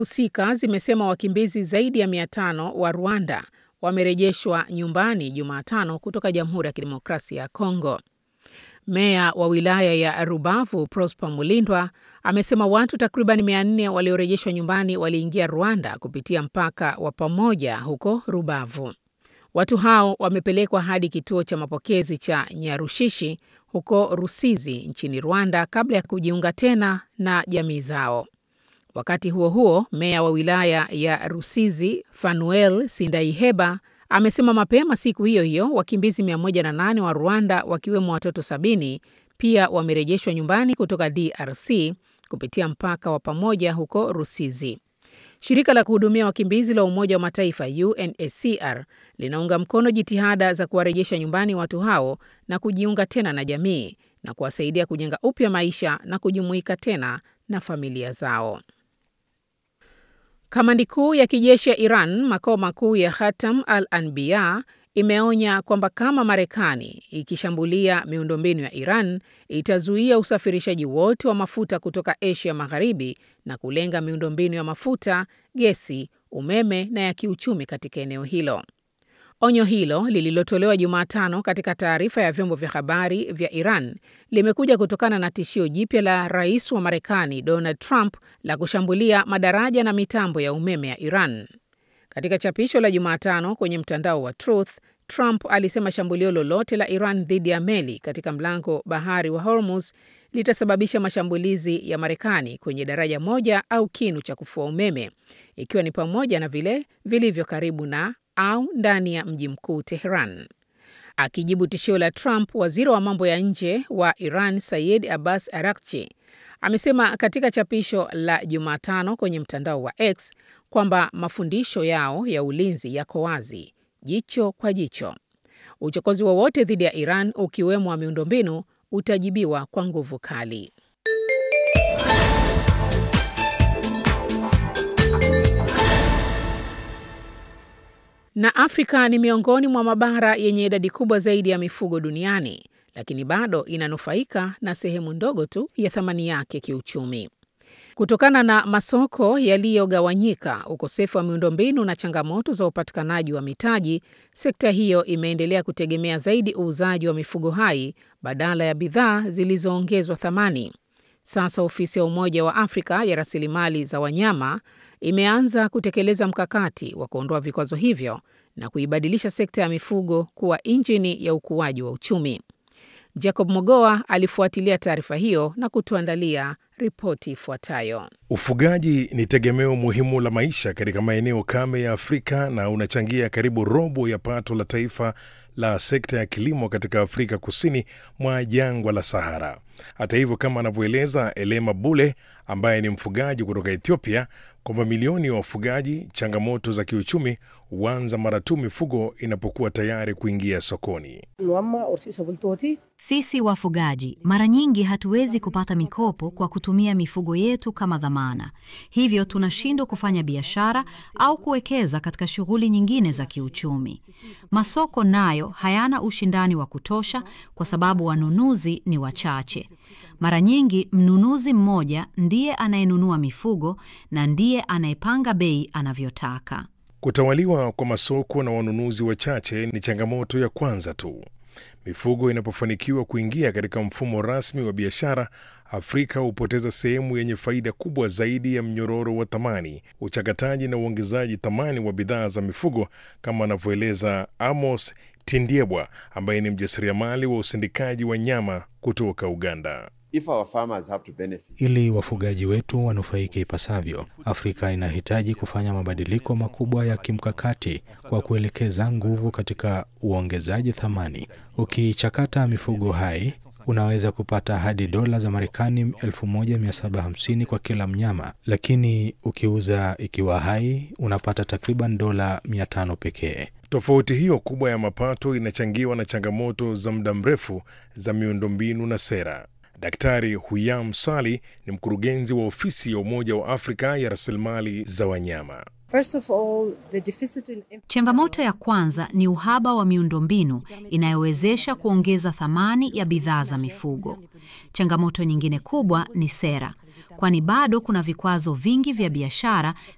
husika zimesema wakimbizi zaidi ya 500 wa Rwanda wamerejeshwa nyumbani Jumatano kutoka Jamhuri ya Kidemokrasia ya Kongo. Meya wa wilaya ya Rubavu Prosper Mulindwa amesema watu takriban 400 waliorejeshwa nyumbani waliingia Rwanda kupitia mpaka wa pamoja huko Rubavu. Watu hao wamepelekwa hadi kituo cha mapokezi cha Nyarushishi huko Rusizi nchini Rwanda kabla ya kujiunga tena na jamii zao. Wakati huo huo, meya wa wilaya ya Rusizi Fanuel Sindaiheba amesema mapema siku hiyo hiyo wakimbizi 108 wa Rwanda wakiwemo watoto sabini pia wamerejeshwa nyumbani kutoka DRC kupitia mpaka wa pamoja huko Rusizi. Shirika la kuhudumia wakimbizi la Umoja wa Mataifa UNHCR linaunga mkono jitihada za kuwarejesha nyumbani watu hao na kujiunga tena na jamii na kuwasaidia kujenga upya maisha na kujumuika tena na familia zao. Kamandi kuu ya kijeshi ya Iran, makao makuu ya Khatam al-Anbiya, imeonya kwamba kama Marekani ikishambulia miundombinu ya Iran itazuia usafirishaji wote wa mafuta kutoka Asia Magharibi na kulenga miundombinu ya mafuta, gesi, umeme na ya kiuchumi katika eneo hilo. Onyo hilo lililotolewa Jumatano katika taarifa ya vyombo vya habari vya Iran limekuja kutokana na tishio jipya la rais wa Marekani Donald Trump la kushambulia madaraja na mitambo ya umeme ya Iran. Katika chapisho la Jumatano kwenye mtandao wa Truth, Trump alisema shambulio lolote la Iran dhidi ya meli katika mlango bahari wa Hormuz litasababisha mashambulizi ya Marekani kwenye daraja moja au kinu cha kufua umeme, ikiwa ni pamoja na vile vilivyo karibu na au ndani ya mji mkuu Tehran. Akijibu tishio la Trump, waziri wa mambo ya nje wa Iran Sayed Abbas Araghchi amesema katika chapisho la Jumatano kwenye mtandao wa X kwamba mafundisho yao ya ulinzi yako wazi, jicho kwa jicho. Uchokozi wowote dhidi ya Iran ukiwemo wa miundombinu utajibiwa kwa nguvu kali. Na Afrika ni miongoni mwa mabara yenye idadi kubwa zaidi ya mifugo duniani, lakini bado inanufaika na sehemu ndogo tu ya thamani yake kiuchumi. Kutokana na masoko yaliyogawanyika, ukosefu wa miundombinu na changamoto za upatikanaji wa mitaji, sekta hiyo imeendelea kutegemea zaidi uuzaji wa mifugo hai badala ya bidhaa zilizoongezwa thamani. Sasa ofisi ya Umoja wa Afrika ya rasilimali za wanyama imeanza kutekeleza mkakati wa kuondoa vikwazo hivyo na kuibadilisha sekta ya mifugo kuwa injini ya ukuaji wa uchumi. Jacob Mogoa alifuatilia taarifa hiyo na kutuandalia ripoti ifuatayo. Ufugaji ni tegemeo muhimu la maisha katika maeneo kame ya Afrika na unachangia karibu robo ya pato la taifa la sekta ya kilimo katika Afrika kusini mwa jangwa la Sahara. Hata hivyo, kama anavyoeleza Elema Bule ambaye ni mfugaji kutoka Ethiopia, kwa mamilioni ya wafugaji, changamoto za kiuchumi huanza mara tu mifugo inapokuwa tayari kuingia sokoni. Sisi wafugaji mara nyingi hatuwezi kupata mikopo kwa kutumia mifugo yetu kama dhamana, hivyo tunashindwa kufanya biashara au kuwekeza katika shughuli nyingine za kiuchumi. Masoko nayo hayana ushindani wa kutosha kwa sababu wanunuzi ni wachache. Mara nyingi mnunuzi mmoja ndiye anayenunua mifugo na ndiye anayepanga bei anavyotaka. Kutawaliwa kwa masoko na wanunuzi wachache ni changamoto ya kwanza tu. Mifugo inapofanikiwa kuingia katika mfumo rasmi wa biashara, Afrika hupoteza sehemu yenye faida kubwa zaidi ya mnyororo wa thamani, uchakataji na uongezaji thamani wa bidhaa za mifugo, kama anavyoeleza Amos Tindiebwa ambaye ni mjasiriamali wa usindikaji wa nyama kutoka Uganda. If our farmers have to benefit. Ili wafugaji wetu wanufaike ipasavyo, Afrika inahitaji kufanya mabadiliko makubwa ya kimkakati kwa kuelekeza nguvu katika uongezaji thamani. Ukichakata mifugo hai unaweza kupata hadi dola za Marekani 1750 kwa kila mnyama, lakini ukiuza ikiwa hai unapata takriban dola 500 pekee. Tofauti hiyo kubwa ya mapato inachangiwa na changamoto za muda mrefu za miundombinu na sera. Daktari Huyam Sali ni mkurugenzi wa ofisi ya Umoja wa Afrika ya rasilimali za wanyama. Changamoto ya kwanza ni uhaba wa miundombinu inayowezesha kuongeza thamani ya bidhaa za mifugo. Changamoto nyingine kubwa ni sera, kwani bado kuna vikwazo vingi vya biashara